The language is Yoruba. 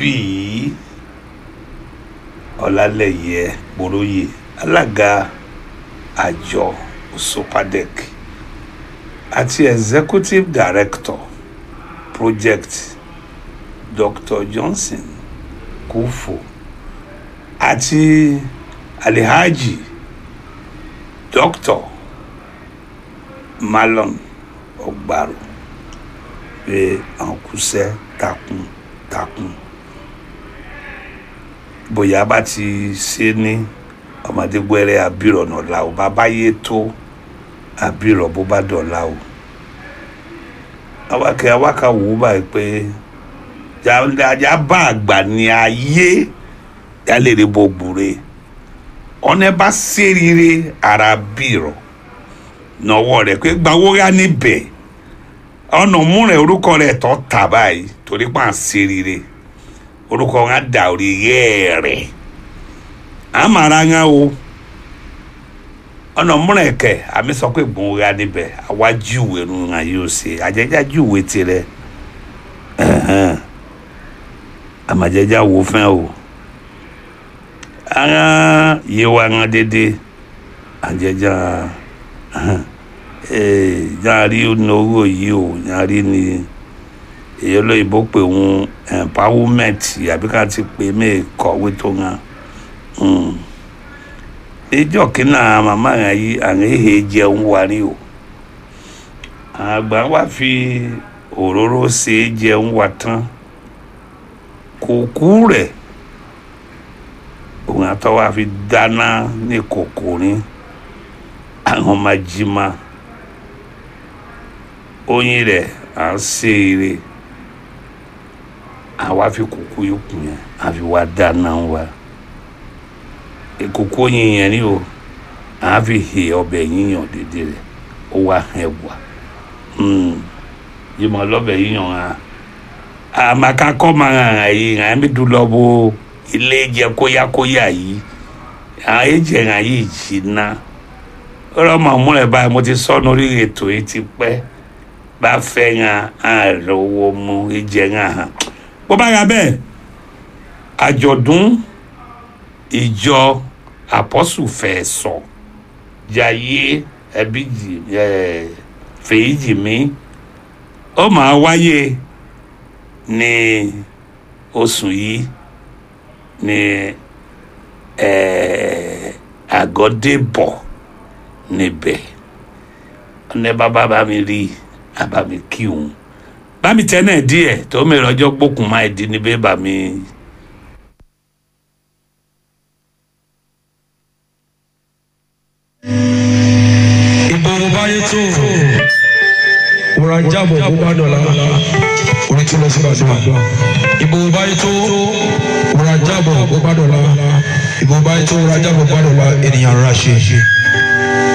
bíi ọlálẹyẹ boróyè alága àjọ sopadec àti executive director project dr johnson kúfò àti alihaji dr malon ọgbàrò pé àwọn kúṣẹ́ takuntakun bóyá bá ti ṣe ní ọmọdé gbẹrẹ àbírọ̀ nọ̀la ò bá báyé tó àbírọ̀ bó bá dọ̀la o awakẹ́ awaka wò ó báyìí pé ajá bá àgbà ní ayé yálèrè bó gbúre ọ̀nà bá ṣèrìrè ara bírọ̀ nọwọ́ rẹ̀ pé gbawó yá níbẹ̀ ọ̀nà múrẹ̀ orúkọ rẹ̀ tọ́ tà báyìí torí pa ṣèrìrè orúkọ wọn á dà orí yẹ́ rẹ̀ àmàrà ŋa o ọ̀nà múrẹ̀ kẹ̀ àmì sọ pé gbòó yá níbẹ̀ àwa júwe nu ŋa yóò ṣe àjẹjá júwe tirẹ̀ àmàjẹjá wo fẹ́ o anga yewa ŋa dédé àjẹjá nyari n'owó yìí o nyari ni èyí olóyìnbó pè ń empowerment àbí ká ti pè mí kọ̀wé tó ŋa ìjọ kínà màmá yẹn yìí àwọn èhè jẹun wà ní o àgbà wa fi òróró ṣe jẹun wà tán kòkú rẹ̀ òun àtọ́ wa fi dáná ní kòkó ní àwọn máa jí máa oyin rẹ à ń ṣe eré àwa fi kókó yòókù yẹn àfi wá dáná wa kókó oyin yẹn ni o à fi hè ọbẹ̀ yíyan dédé rẹ ó wá hẹ wá yìí mọ lọ́bẹ̀ yíyan ha àmàkàkọ́ máa hàn án yìí hàn án mi dùn lọ bó ilé jẹ kóyákóyá yìí àwọn èjì hàn yìí jìnnà ọ̀rọ̀ màmú rẹ̀ báyìí mo ti sọ́nu orí ètò yìí ti pẹ́ bá fẹ́ ŋa àròwò mu ìjẹ ŋa hàn. bó bá yà bẹ́ẹ̀ àjọ̀dún ìjọ àpọ́sù fẹ́ sọ jayé ẹbí jì ẹ fèyí jì mí ó máa wáyé ní oṣù yìí ní ẹ àgọ́débọ̀ níbẹ̀ ọ̀nẹ́ bàbá bá mi rí àbá mi kí òun bá mi tẹ́ náà díẹ̀ tó mi rọjọ́ gbókùn máa di níbẹ̀ bá mi. ìgbòho báyé tó wòrà jábọ̀ bó bá dọ̀la orí tí lọ sí ìbàdàn ìgbòho báyé tó wòrà jábọ̀ bó bá dọ̀la ìgbòho báyé tó wòrà jábọ̀ bó bá dọ̀la ènìyàn rà ṣe.